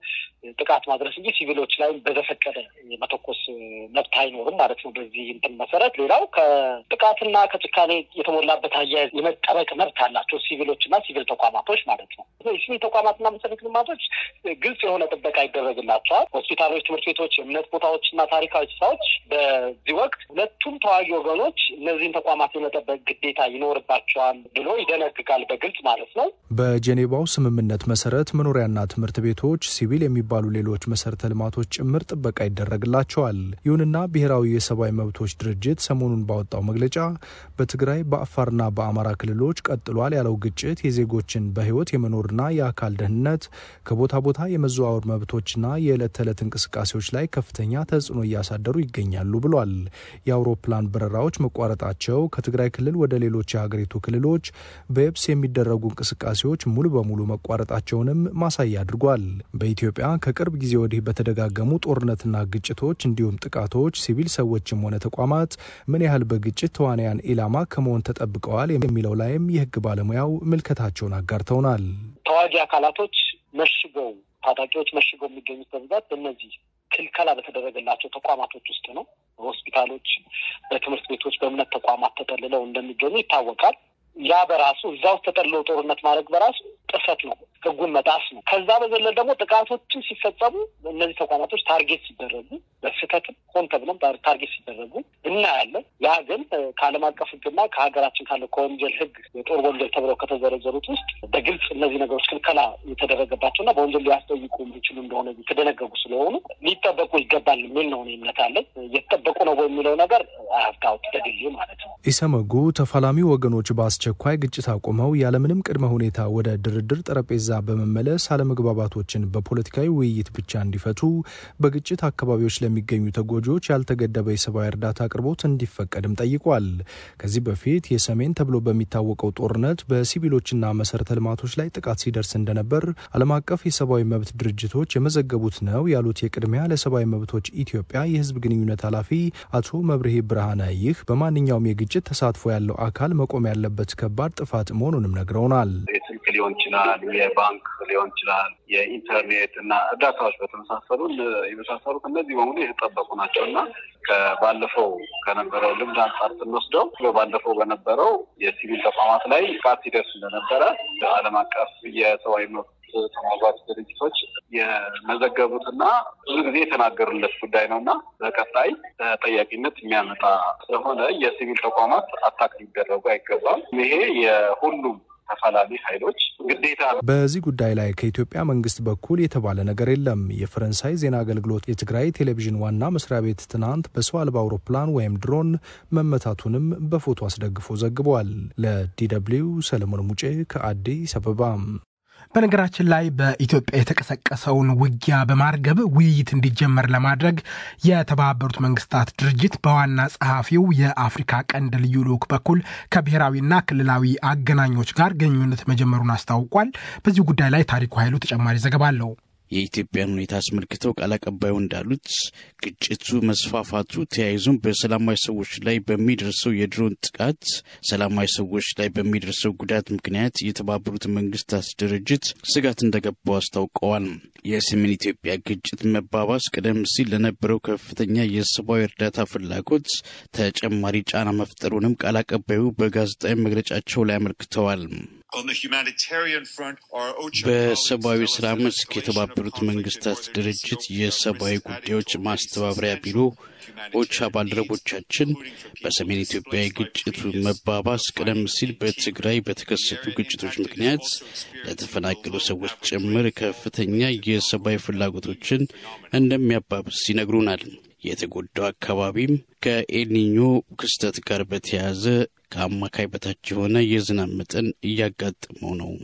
ጥቃት ማድረስ እንጂ ሲቪሎች ላይ በዘፈቀደ መተኮስ መብት አይኖርም ማለት ነው። በዚህ እንትን መሰረት ሌላው ከጥቃትና ከጭካኔ የተሞላበት አያያዝ የመጠበቅ መብት አላቸው ሲቪሎች እና ሲቪል ተቋማቶች ማለት ነው። የሲቪል ተቋማትና መሰረተ ልማቶች ግልጽ የሆነ ጥበቃ ይደረግላቸዋል። ሆስፒታሎች፣ ትምህርት ቤቶች፣ የእምነት ቦታዎች እና ታሪካዊ ስፍራዎች በዚህ ወቅት ሁለቱም ተዋጊ ወገኖች እነዚህን ተቋማት የመጠበቅ ግዴታ ይኖርባቸዋል ብሎ ይደነግጋል በግልጽ ማለት ነው። በጄኔቫው ስምምነት መሰረት መኖሪያና ትምህርት ቤቶች፣ ሲቪል የሚባሉ ሌሎች መሰረተ ልማቶች ጭምር ጥበቃ ይደረግላቸዋል። ይሁንና ብሔራዊ የሰብአዊ መብቶች ድርጅት ሰሞኑን ባወጣው መግለጫ በትግራይ በአፋርና በአማራ ክልሎች ቀጥሏል ያለው ግጭት የዜጎችን በሕይወት የመኖርና የአካል ደህንነት ከቦታ ቦታ የመዘዋወር መብቶችና የዕለት ተዕለት እንቅስቃሴዎች ላይ ከፍተኛ ተጽዕኖ እያሳደሩ ይገኛሉ ብሏል። የአውሮፕላን በረራዎች መቋረጣቸው ከትግራይ ክልል ወደ ሌሎች የሀገሪቱ ክልሎች በየብስ የሚደረጉ እንቅስቃሴዎች ሙሉ በሙሉ መቋረጣቸውንም ማሳያ አድርጓል። በኢትዮጵያ ከቅርብ ጊዜ ወዲህ በተደጋገሙ ጦርነትና ግጭቶች እንዲሁም ጥቃቶች ሲቪል ሰዎችም ሆነ ተቋማት ምን ያህል በግጭት ተዋንያን ኢላማ ከመሆን ተጠብቀዋል የሚለው ላይም የሕግ ባለሙያው ምልከታቸውን አጋርተውናል። ተዋጊ አካላቶች መሽገው ታጣቂዎች መሽገው የሚገኙት በብዛት በእነዚህ ክልከላ በተደረገላቸው ተቋማቶች ውስጥ ነው። በሆስፒታሎች፣ በትምህርት ቤቶች፣ በእምነት ተቋማት ተጠልለው እንደሚገኙ ይታወቃል። ያ በራሱ እዛ ውስጥ ተጠልለው ጦርነት ማድረግ በራሱ ጥሰት ነው፣ ህጉን መጣስ ነው። ከዛ በዘለል ደግሞ ጥቃቶችን ሲፈጸሙ እነዚህ ተቋማቶች ታርጌት ሲደረጉ በስህተትም ሆን ተብሎም ታርጌት ሲደረጉ እናያለን። ያ ግን ከዓለም አቀፍ ህግና ከሀገራችን ካለው ከወንጀል ህግ የጦር ወንጀል ተብለው ከተዘረዘሩት ውስጥ በግልጽ እነዚህ ነገሮች ክልከላ የተደረገባቸውና በወንጀል ሊያስጠይቁ የሚችሉ እንደሆነ የተደነገጉ ስለሆኑ ሊጠበቁ ይገባል የሚል ነው እምነት አለኝ። እየተጠበቁ ነው የሚለው ነገር አያፍታውት በግሌ ማለት ነው። ኢሰመጉ ተፋላሚ ወገኖች በአስቸኳይ ግጭት አቁመው ያለምንም ቅድመ ሁኔታ ወደ ድርድር ጠረጴዛ በመመለስ አለመግባባቶችን በፖለቲካዊ ውይይት ብቻ እንዲፈቱ፣ በግጭት አካባቢዎች ለሚገኙ ተጎጂዎች ያልተገደበ የሰብአዊ እርዳታ አቅርቦት እንዲፈቀድም ጠይቋል። ከዚህ በፊት የሰሜን ተብሎ በሚታወቀው ጦርነት በሲቪሎችና መሰረተ ልማቶች ላይ ጥቃት ሲደርስ እንደነበር ዓለም አቀፍ የሰብአዊ መብት ድርጅቶች የመዘገቡት ነው ያሉት የቅድሚያ ለሰብአዊ መብቶች ኢትዮጵያ የህዝብ ግንኙነት ኃላፊ አቶ መብርሄ ብርሃነ ይህ በማንኛውም የግጭት ተሳትፎ ያለው አካል መቆም ያለበት ከባድ ጥፋት መሆኑንም ነግረውናል። የስልክ ሊሆን ይችላል፣ የባንክ ሊሆን ይችላል፣ የኢንተርኔት እና እርዳታዎች በተመሳሰሉ የመሳሰሉት እነዚህ በሙሉ የተጠበቁ ናቸው እና ከባለፈው ከነበረው ልምድ አንጻር ስንወስደው ባለፈው በነበረው የሲቪል ተቋማት ላይ ጥቃት ሲደርስ እንደነበረ ዓለም አቀፍ የሰብአዊ መብት ተሟጋች ድርጅቶች የመዘገቡትና ብዙ ጊዜ የተናገሩለት ጉዳይ ነው እና በቀጣይ ተጠያቂነት የሚያመጣ ስለሆነ የሲቪል ተቋማት አታክ ሊደረጉ አይገባም። ይሄ የሁሉም ተፋላሚ ኃይሎች ግዴታ ነው። በዚህ ጉዳይ ላይ ከኢትዮጵያ መንግስት በኩል የተባለ ነገር የለም። የፈረንሳይ ዜና አገልግሎት የትግራይ ቴሌቪዥን ዋና መስሪያ ቤት ትናንት በሰው አልባ አውሮፕላን ወይም ድሮን መመታቱንም በፎቶ አስደግፎ ዘግቧል። ለዲደብሊው ሰለሞን ሙጬ ከአዲስ አበባ። በነገራችን ላይ በኢትዮጵያ የተቀሰቀሰውን ውጊያ በማርገብ ውይይት እንዲጀመር ለማድረግ የተባበሩት መንግስታት ድርጅት በዋና ጸሐፊው የአፍሪካ ቀንድ ልዩ ልዑክ በኩል ከብሔራዊና ክልላዊ አገናኞች ጋር ግንኙነት መጀመሩን አስታውቋል። በዚህ ጉዳይ ላይ ታሪኩ ኃይሉ ተጨማሪ ዘገባ አለው። የኢትዮጵያን ሁኔታ አስመልክተው ቃል አቀባዩ እንዳሉት ግጭቱ መስፋፋቱ ተያይዞም በሰላማዊ ሰዎች ላይ በሚደርሰው የድሮን ጥቃት ሰላማዊ ሰዎች ላይ በሚደርሰው ጉዳት ምክንያት የተባበሩት መንግስታት ድርጅት ስጋት እንደገባው አስታውቀዋል። የሰሜን ኢትዮጵያ ግጭት መባባስ ቀደም ሲል ለነበረው ከፍተኛ የሰብአዊ እርዳታ ፍላጎት ተጨማሪ ጫና መፍጠሩንም ቃል አቀባዩ በጋዜጣዊ መግለጫቸው ላይ አመልክተዋል። በሰብአዊ ስራ መስክ የተባበሩት መንግስታት ድርጅት የሰብአዊ ጉዳዮች ማስተባበሪያ ቢሮ ኦቻ ባልደረቦቻችን በሰሜን ኢትዮጵያ የግጭቱ መባባስ ቀደም ሲል በትግራይ በተከሰቱ ግጭቶች ምክንያት ለተፈናቀሉ ሰዎች ጭምር ከፍተኛ የሰብአዊ ፍላጎቶችን እንደሚያባብስ ይነግሩናል። የተጎዳው አካባቢም ከኤልኒኞ ክስተት ጋር በተያያዘ ከአማካይ በታች የሆነ የዝናብ መጠን እያጋጠመው ነው።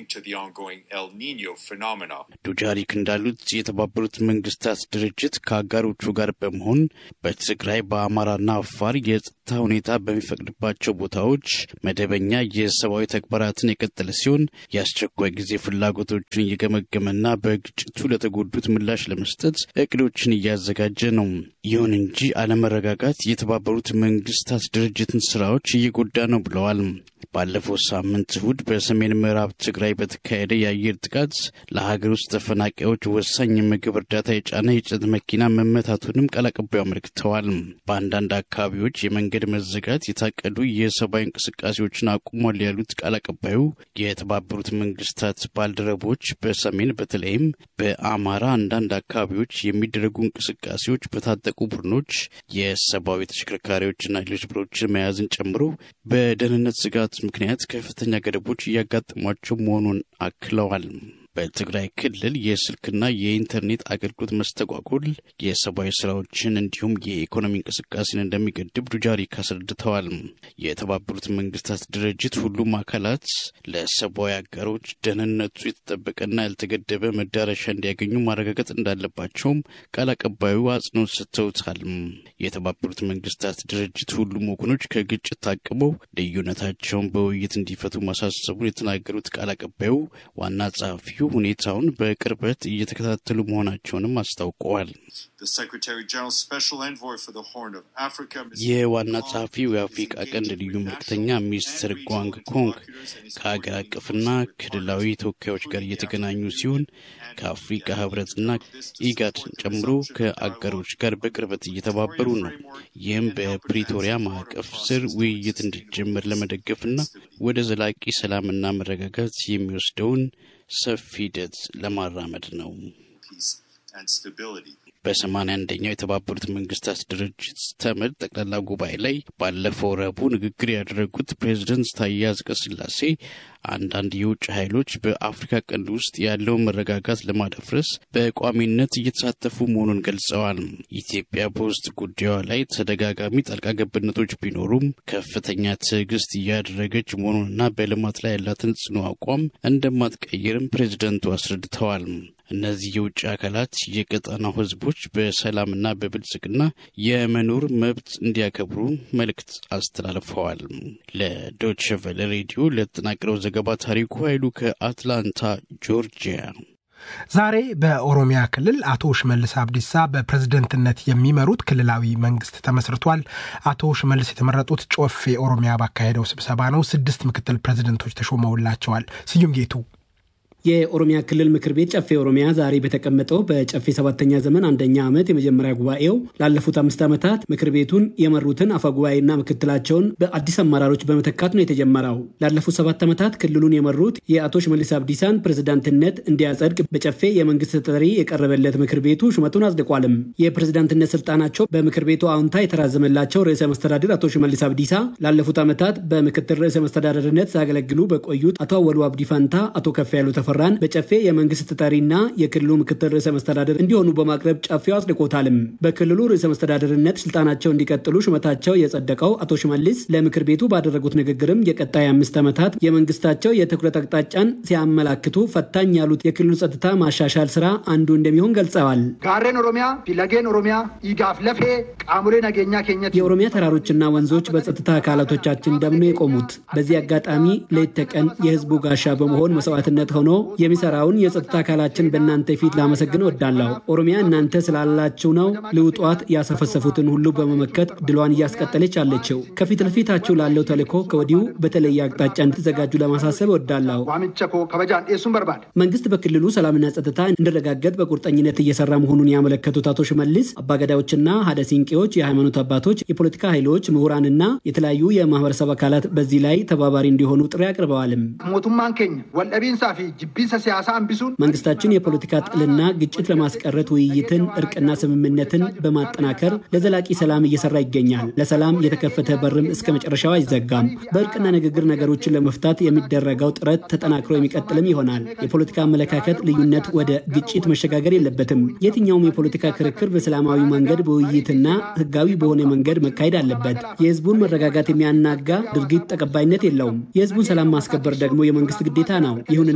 ዱጃሪክ እንዳሉት የተባበሩት መንግስታት ድርጅት ከአጋሮቹ ጋር በመሆን በትግራይ በአማራና አፋር የጸጥታ የጸጥታ ሁኔታ በሚፈቅድባቸው ቦታዎች መደበኛ የሰብአዊ ተግባራትን የቀጠለ ሲሆን የአስቸኳይ ጊዜ ፍላጎቶችን እየገመገመና በግጭቱ ለተጎዱት ምላሽ ለመስጠት እቅዶችን እያዘጋጀ ነው። ይሁን እንጂ አለመረጋጋት የተባበሩት መንግስታት ድርጅትን ስራዎች እየጎዳ ነው ብለዋል። ባለፈው ሳምንት እሁድ በሰሜን ምዕራብ ትግራይ በተካሄደ የአየር ጥቃት ለሀገር ውስጥ ተፈናቃዮች ወሳኝ የምግብ እርዳታ የጫነ የጭነት መኪና መመታቱንም ቃል አቀባዩ አመልክተዋል። በአንዳንድ አካባቢዎች የመንገድ መዘጋት የታቀዱ የሰብአዊ እንቅስቃሴዎችን አቁሟል ያሉት ቃል አቀባዩ የተባበሩት መንግስታት ባልደረቦች በሰሜን በተለይም በአማራ አንዳንድ አካባቢዎች የሚደረጉ እንቅስቃሴዎች በታጠቁ ቡድኖች የሰብአዊ ተሽከርካሪዎችና ሌሎች ብሮችን መያዝን ጨምሮ በደህንነት ስጋት ምክንያት ከፍተኛ ገደቦች እያጋጠሟቸው መሆኑን አክለዋል። በትግራይ ክልል የስልክና የኢንተርኔት አገልግሎት መስተጓጎል የሰብአዊ ስራዎችን እንዲሁም የኢኮኖሚ እንቅስቃሴን እንደሚገድብ ዱጃሪክ አስረድተዋል። የተባበሩት መንግስታት ድርጅት ሁሉም አካላት ለሰብአዊ አጋሮች ደህንነቱ የተጠበቀና ያልተገደበ መዳረሻ እንዲያገኙ ማረጋገጥ እንዳለባቸውም ቃል አቀባዩ አጽንኦት ሰጥተውታል። የተባበሩት መንግስታት ድርጅት ሁሉም ወገኖች ከግጭት ታቅበው ልዩነታቸውን በውይይት እንዲፈቱ ማሳሰቡን የተናገሩት ቃል አቀባዩ ዋና ጸሐፊው ሁኔታውን በቅርበት እየተከታተሉ መሆናቸውንም አስታውቀዋል። የዋና ጸሐፊው የአፍሪቃ ቀንድ ልዩ መልክተኛ ሚስተር ጓንግ ኮንግ ከሀገር አቀፍና ክልላዊ ተወካዮች ጋር እየተገናኙ ሲሆን ከአፍሪቃ ህብረትና ኢጋድ ጨምሮ ከአጋሮች ጋር በቅርበት እየተባበሩ ነው። ይህም በፕሪቶሪያ ማዕቀፍ ስር ውይይት እንዲጀመር ለመደገፍና ወደ ዘላቂ ሰላምና መረጋጋት የሚወስደውን ሰፊ ሂደት ለማራመድ ነው። በሰማንያ አንደኛው የተባበሩት መንግስታት ድርጅት ተመድ ጠቅላላ ጉባኤ ላይ ባለፈው ረቡዕ ንግግር ያደረጉት ፕሬዝደንት ታዬ አጽቀሥላሴ አንዳንድ የውጭ ኃይሎች በአፍሪካ ቀንድ ውስጥ ያለውን መረጋጋት ለማደፍረስ በቋሚነት እየተሳተፉ መሆኑን ገልጸዋል። ኢትዮጵያ በውስጥ ጉዳዩ ላይ ተደጋጋሚ ጣልቃ ገብነቶች ቢኖሩም ከፍተኛ ትዕግስት እያደረገች መሆኑንና በልማት ላይ ያላትን ጽኑ አቋም እንደማትቀይርም ፕሬዝደንቱ አስረድተዋል። እነዚህ የውጭ አካላት የቀጠናው ህዝቦች በሰላምና በብልጽግና የመኖር መብት እንዲያከብሩ መልእክት አስተላልፈዋል። ለዶች ቨለ ሬዲዮ ለተጠናቀረው ዘገባ ታሪኩ ኃይሉ ከአትላንታ ጆርጂያ። ዛሬ በኦሮሚያ ክልል አቶ ሽመልስ አብዲሳ በፕሬዝደንትነት የሚመሩት ክልላዊ መንግስት ተመስርቷል። አቶ ሽመልስ የተመረጡት ጮፌ ኦሮሚያ ባካሄደው ስብሰባ ነው። ስድስት ምክትል ፕሬዝደንቶች ተሾመውላቸዋል። ስዩም ጌቱ የኦሮሚያ ክልል ምክር ቤት ጨፌ ኦሮሚያ ዛሬ በተቀመጠው በጨፌ ሰባተኛ ዘመን አንደኛ ዓመት የመጀመሪያ ጉባኤው ላለፉት አምስት ዓመታት ምክር ቤቱን የመሩትን አፈጉባኤና ምክትላቸውን በአዲስ አመራሮች በመተካት ነው የተጀመረው። ላለፉት ሰባት ዓመታት ክልሉን የመሩት የአቶ ሽመልስ አብዲሳን ፕሬዝዳንትነት እንዲያጸድቅ በጨፌ የመንግስት ተጠሪ የቀረበለት ምክር ቤቱ ሹመቱን አጽድቋልም። የፕሬዝዳንትነት ስልጣናቸው በምክር ቤቱ አዎንታ የተራዘመላቸው ርዕሰ መስተዳድር አቶ ሽመልስ አብዲሳ ላለፉት ዓመታት በምክትል ርዕሰ መስተዳደርነት ሲያገለግሉ በቆዩት አቶ አወሉ አብዲ ፋንታ አቶ ከፍ ያሉ ተፈራን በጨፌ የመንግስት ተጠሪና የክልሉ ምክትል ርዕሰ መስተዳደር እንዲሆኑ በማቅረብ ጨፌው አጽድቆታልም። በክልሉ ርዕሰ መስተዳደርነት ስልጣናቸው እንዲቀጥሉ ሹመታቸው የጸደቀው አቶ ሽመልስ ለምክር ቤቱ ባደረጉት ንግግርም የቀጣይ አምስት ዓመታት የመንግስታቸው የትኩረት አቅጣጫን ሲያመላክቱ ፈታኝ ያሉት የክልሉ ጸጥታ ማሻሻል ስራ አንዱ እንደሚሆን ገልጸዋል። ጋሬን ኦሮሚያ ፊለጌን ኦሮሚያ ኢጋፍ ለፌ ቃሙሌ ነገኛ ኬኘት የኦሮሚያ ተራሮችና ወንዞች በጸጥታ አካላቶቻችን ደም ነው የቆሙት። በዚህ አጋጣሚ ሌት ተቀን የህዝቡ ጋሻ በመሆን መስዋዕትነት ሆኖ የሚሰራውን የጸጥታ አካላችን በእናንተ ፊት ላመሰግን እወዳለሁ። ኦሮሚያ እናንተ ስላላችሁ ነው ልውጧት ያሰፈሰፉትን ሁሉ በመመከት ድሏን እያስቀጠለች አለችው። ከፊት ለፊታችሁ ላለው ተልዕኮ ከወዲሁ በተለየ አቅጣጫ እንድትዘጋጁ ለማሳሰብ እወዳለሁ። ዋምቸኮ ከበጃን ኤሱን በርባድ መንግስት በክልሉ ሰላምና ጸጥታ እንዲረጋገጥ በቁርጠኝነት እየሰራ መሆኑን ያመለከቱት አቶ ሽመልስ አባገዳዮችና ሀደ ሲንቄዎች፣ የሃይማኖት አባቶች፣ የፖለቲካ ኃይሎች፣ ምሁራንና የተለያዩ የማህበረሰብ አካላት በዚህ ላይ ተባባሪ እንዲሆኑ ጥሪ አቅርበዋልም። ሞቱማን ኬኝ ወልደቢንሳ ፊ ጅቢንሰ ሲያሳ አንቢሱን መንግስታችን የፖለቲካ ጥልና ግጭት ለማስቀረት ውይይትን፣ እርቅና ስምምነትን በማጠናከር ለዘላቂ ሰላም እየሰራ ይገኛል። ለሰላም የተከፈተ በርም እስከ መጨረሻው አይዘጋም። በእርቅና ንግግር ነገሮችን ለመፍታት የሚደረገው ጥረት ተጠናክሮ የሚቀጥልም ይሆናል። የፖለቲካ አመለካከት ልዩነት ወደ ግጭት መሸጋገር የለበትም። የትኛውም የፖለቲካ ክርክር በሰላማዊ መንገድ በውይይትና ህጋዊ በሆነ መንገድ መካሄድ አለበት። የህዝቡን መረጋጋት የሚያናጋ ድርጊት ተቀባይነት የለውም። የህዝቡን ሰላም ማስከበር ደግሞ የመንግስት ግዴታ ነው። ይሁንና የተሟላ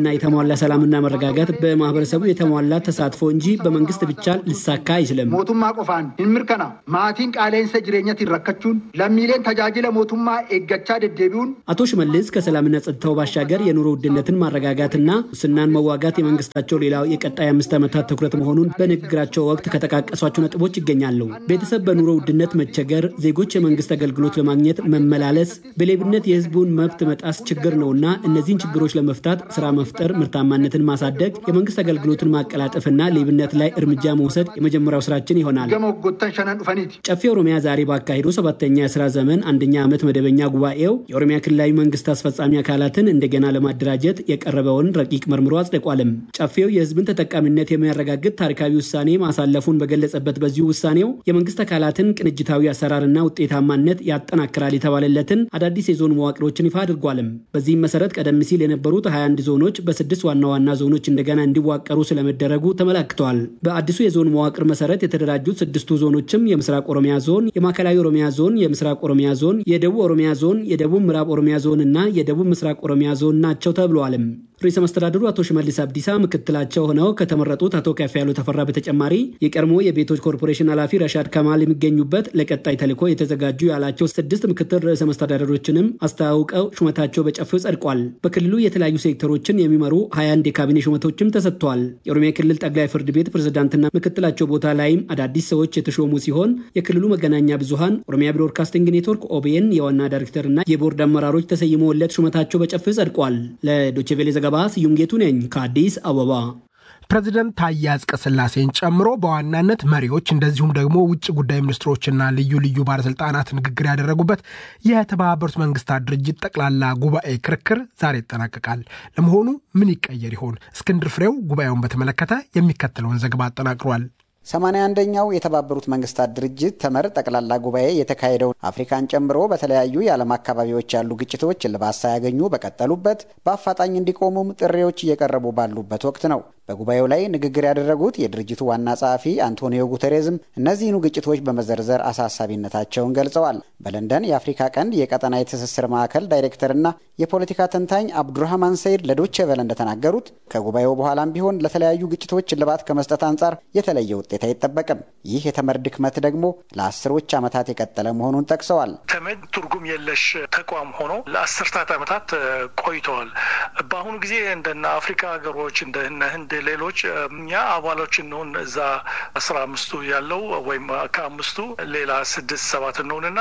የተሟላ ሰላምና መረጋጋት በማህበረሰቡ የተሟላ ተሳትፎ እንጂ በመንግስት ብቻ ሊሳካ አይችልም። ሞቱማ ቆፋን hinmirkana maatiin qaaleensa jireenyatiin rakkachuun lammiileen tajaajila mootummaa eeggachaa deddeebi'uun አቶ ሽመልስ ከሰላምና ጸጥታው ባሻገር የኑሮ ውድነትን ማረጋጋትና ሙስናን መዋጋት የመንግስታቸው ሌላው የቀጣይ አምስት ዓመታት ትኩረት መሆኑን በንግግራቸው ወቅት ከጠቃቀሷቸው ነጥቦች ይገኛሉ። ቤተሰብ በኑሮ ውድነት መቸገር፣ ዜጎች የመንግስት አገልግሎት ለማግኘት መመላለስ፣ በሌብነት የህዝቡን መብት መጣስ ችግር ነውና እነዚህን ችግሮች ለመፍታት ስራ መፍጠር፣ ምርታማነትን ማሳደግ፣ የመንግስት አገልግሎትን ማቀላጠፍና ሌብነት ላይ እርምጃ መውሰድ የመጀመሪያው ስራችን ይሆናል። gama waggoottan shanan dhufaniiti. ጨፌ ኦሮሚያ ዛሬ ባካሄደው ሰባተኛ የስራ ዘመን አንደኛ ዓመት መደበኛ ጉባኤው የኦሮሚያ ክልላዊ መንግስት አስፈጻሚ አካላትን እንደገና ለማደራጀት የቀረበውን ረቂቅ መርምሮ አጽድቋልም። ጨፌው የህዝብን ተጠቃሚነት የሚያረጋግጥ ታሪካዊ ውሳኔ ማሳለፉን በገለጸበት በዚሁ ውሳኔው የመንግስት አካላትን ቅንጅታዊ አሰራርና ውጤታማነት ያጠናክራል የተባለለትን አዳዲስ የዞን መዋቅሮችን ይፋ አድርጓልም። በዚህም መሰረት ቀደም ሲል የነበሩት 21 ዞኖች በስድስት ዋና ዋና ዞኖች እንደገና እንዲዋቀሩ ስለመደረጉ ተመላክተዋል። በአዲሱ የዞን መዋቅር መሰረት የተደራጁት ስድስቱ ዞኖችም የምስራቅ ኦሮሚያ ዞን፣ የማዕከላዊ ኦሮሚያ ዞን፣ የምስራቅ ኦሮሚያ ዞን፣ የደቡብ ኦሮሚያ ዞን፣ የደቡብ ምዕራብ ኦሮሚያ ዞን እና የደቡብ ምስራቅ ኦሮሚያ ዞን ናቸው ተብለዋልም። ርዕሰ መስተዳድሩ አቶ ሽመልስ አብዲሳ ምክትላቸው ሆነው ከተመረጡት አቶ ከፍያለው ተፈራ በተጨማሪ የቀድሞ የቤቶች ኮርፖሬሽን ኃላፊ ረሻድ ከማል የሚገኙበት ለቀጣይ ተልዕኮ የተዘጋጁ ያላቸው ስድስት ምክትል ርዕሰ መስተዳደሮችንም አስተዋውቀው ሹመታቸው በጨፌው ጸድቋል። በክልሉ የተለያዩ ሴክተሮችን የሚመሩ 21 የካቢኔ ሹመቶችም ተሰጥተዋል። የኦሮሚያ ክልል ጠቅላይ ፍርድ ቤት ፕሬዝዳንትና ምክትላቸው ቦታ ላይም አዳዲስ ሰዎች የተሾሙ ሲሆን የክልሉ መገናኛ ብዙሃን ኦሮሚያ ብሮድካስቲንግ ኔትወርክ ኦቤን የዋና ዳይሬክተርና የቦርድ አመራሮች ተሰይመውለት ሹመታቸው በጨፌው ጸድቋል። ለዶቼቬሌ ዘገባ ስዩም ጌቱ ነኝ ከአዲስ አበባ። ፕሬዚደንት ታዬ አጽቀሥላሴን ጨምሮ በዋናነት መሪዎች እንደዚሁም ደግሞ ውጭ ጉዳይ ሚኒስትሮችና ልዩ ልዩ ባለስልጣናት ንግግር ያደረጉበት የተባበሩት መንግስታት ድርጅት ጠቅላላ ጉባኤ ክርክር ዛሬ ይጠናቀቃል። ለመሆኑ ምን ይቀየር ይሆን? እስክንድር ፍሬው ጉባኤውን በተመለከተ የሚከተለውን ዘገባ አጠናቅሯል። ሰማንያ አንደኛው የተባበሩት መንግስታት ድርጅት ተመር ጠቅላላ ጉባኤ የተካሄደውን አፍሪካን ጨምሮ በተለያዩ የዓለም አካባቢዎች ያሉ ግጭቶች እልባት ሳያገኙ በቀጠሉበት በአፋጣኝ እንዲቆሙም ጥሪዎች እየቀረቡ ባሉበት ወቅት ነው። በጉባኤው ላይ ንግግር ያደረጉት የድርጅቱ ዋና ጸሐፊ አንቶኒዮ ጉተሬዝም እነዚህኑ ግጭቶች በመዘርዘር አሳሳቢነታቸውን ገልጸዋል። በለንደን የአፍሪካ ቀንድ የቀጠና የትስስር ማዕከል ዳይሬክተርና የፖለቲካ ተንታኝ አብዱራህማን ሰይድ ለዶቼ ቬለ እንደተናገሩት ከጉባኤው በኋላም ቢሆን ለተለያዩ ግጭቶች እልባት ከመስጠት አንጻር የተለየ ውጤት አይጠበቅም። ይህ የተመድ ድክመት ደግሞ ለአስሮች ዓመታት የቀጠለ መሆኑን ጠቅሰዋል። ተመድ ትርጉም የለሽ ተቋም ሆኖ ለአስርታት ዓመታት ቆይተዋል። በአሁኑ ጊዜ እንደነ አፍሪካ ሀገሮች እንደነ ህንድ፣ ሌሎች እኛ አባሎች እንሆን እዛ አስራ አምስቱ ያለው ወይም ከአምስቱ ሌላ ስድስት ሰባት እንሆንና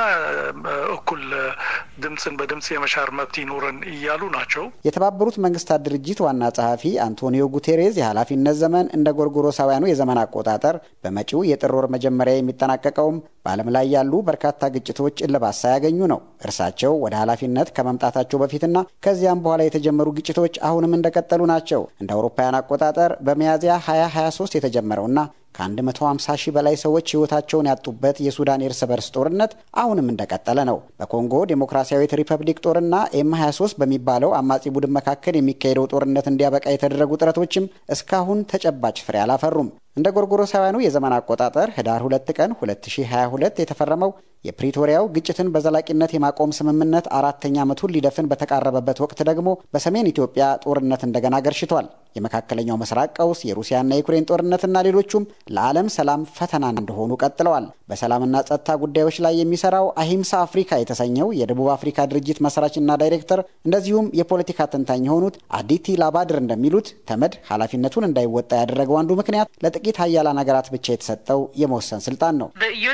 እኩል ድምፅን በድምፅ የመሻር መብት ይኖረን እያሉ ናቸው። የተባበሩት መንግስታት ድርጅት ዋና ጸሐፊ አንቶኒዮ ጉቴሬዝ የኃላፊነት ዘመን እንደ ጎርጎሮሳውያኑ የዘመን አቆጣጠር በመጪው የጥር ወር መጀመሪያ የሚጠናቀቀውም በዓለም ላይ ያሉ በርካታ ግጭቶች እልባት ሳያገኙ ነው። እርሳቸው ወደ ኃላፊነት ከመምጣታቸው በፊትና ከዚያም በኋላ የተጀመሩ ግጭቶች አሁንም እንደቀጠሉ ናቸው። እንደ አውሮፓውያን አቆጣጠር በሚያዝያ 2023 የተጀመረውና ከ150 ሺህ በላይ ሰዎች ሕይወታቸውን ያጡበት የሱዳን የእርስ በርስ ጦርነት አሁንም እንደቀጠለ ነው። በኮንጎ ዴሞክራሲያዊት ሪፐብሊክ ጦርና ኤም 23 በሚባለው አማጺ ቡድን መካከል የሚካሄደው ጦርነት እንዲያበቃ የተደረጉ ጥረቶችም እስካሁን ተጨባጭ ፍሬ አላፈሩም። እንደ ጎርጎሮሳውያኑ የዘመን አቆጣጠር ህዳር 2 ቀን 2022 የተፈረመው የፕሪቶሪያው ግጭትን በዘላቂነት የማቆም ስምምነት አራተኛ ዓመቱን ሊደፍን በተቃረበበት ወቅት ደግሞ በሰሜን ኢትዮጵያ ጦርነት እንደገና ገርሽቷል። የመካከለኛው ምስራቅ ቀውስ፣ የሩሲያና የዩክሬን ጦርነትና ሌሎቹም ለዓለም ሰላም ፈተና እንደሆኑ ቀጥለዋል። በሰላምና ጸጥታ ጉዳዮች ላይ የሚሰራው አሂምሳ አፍሪካ የተሰኘው የደቡብ አፍሪካ ድርጅት መስራችና ዳይሬክተር እንደዚሁም የፖለቲካ ተንታኝ የሆኑት አዲቲ ላባድር እንደሚሉት ተመድ ኃላፊነቱን እንዳይወጣ ያደረገው አንዱ ምክንያት ለጥቂት ሀያላን ሀገራት ብቻ የተሰጠው የመወሰን ስልጣን ነው።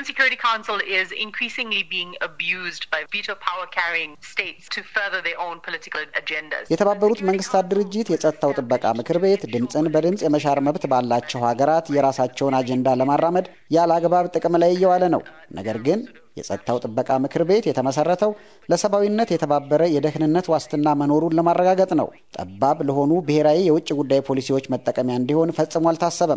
የተባበሩት መንግስታት ድርጅት የጸጥታው ጥበቃ ምክር ቤት ድምፅን በድምፅ የመሻር መብት ባላቸው ሀገራት የራሳቸውን አጀንዳ ለማራመድ ያለ አግባብ ጥቅም ላይ እየዋለ ነው። ነገር ግን የጸጥታው ጥበቃ ምክር ቤት የተመሰረተው ለሰብአዊነት የተባበረ የደህንነት ዋስትና መኖሩን ለማረጋገጥ ነው። ጠባብ ለሆኑ ብሔራዊ የውጭ ጉዳይ ፖሊሲዎች መጠቀሚያ እንዲሆን ፈጽሞ አልታሰበም።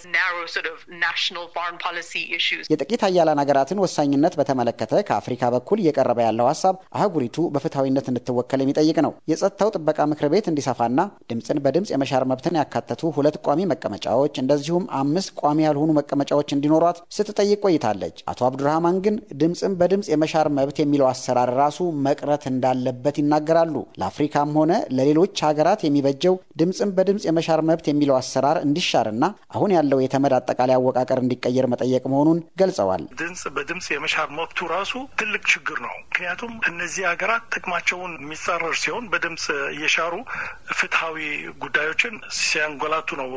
የጥቂት ሀያላን ሀገራትን ወሳኝነት በተመለከተ ከአፍሪካ በኩል እየቀረበ ያለው ሀሳብ አህጉሪቱ በፍትሐዊነት እንድትወከል የሚጠይቅ ነው። የጸጥታው ጥበቃ ምክር ቤት እንዲሰፋና ድምፅን በድምፅ የመሻር መብትን ያካተቱ ሁለት ቋሚ መቀመጫዎች እንደዚሁም አምስት ቋሚ ያልሆኑ መቀመጫዎች እንዲኖሯት ስትጠይቅ ቆይታለች። አቶ አብዱራህማን ግን ድምፅን በድምፅ የመሻር መብት የሚለው አሰራር ራሱ መቅረት እንዳለበት ይናገራሉ። ለአፍሪካም ሆነ ለሌሎች ሀገራት የሚበጀው ድምፅን በድምፅ የመሻር መብት የሚለው አሰራር እንዲሻርና አሁን ያለው የተመድ አጠቃላይ አወቃቀር እንዲቀየር መጠየቅ መሆኑን ገልጸዋል። ድምፅ በድምፅ የመሻር መብቱ ራሱ ትልቅ ችግር ነው። ምክንያቱም እነዚህ ሀገራት ጥቅማቸውን የሚጻረር ሲሆን በድምፅ እየሻሩ ፍትሐዊ ጉዳዮችን ሲያንጎላቱ ነው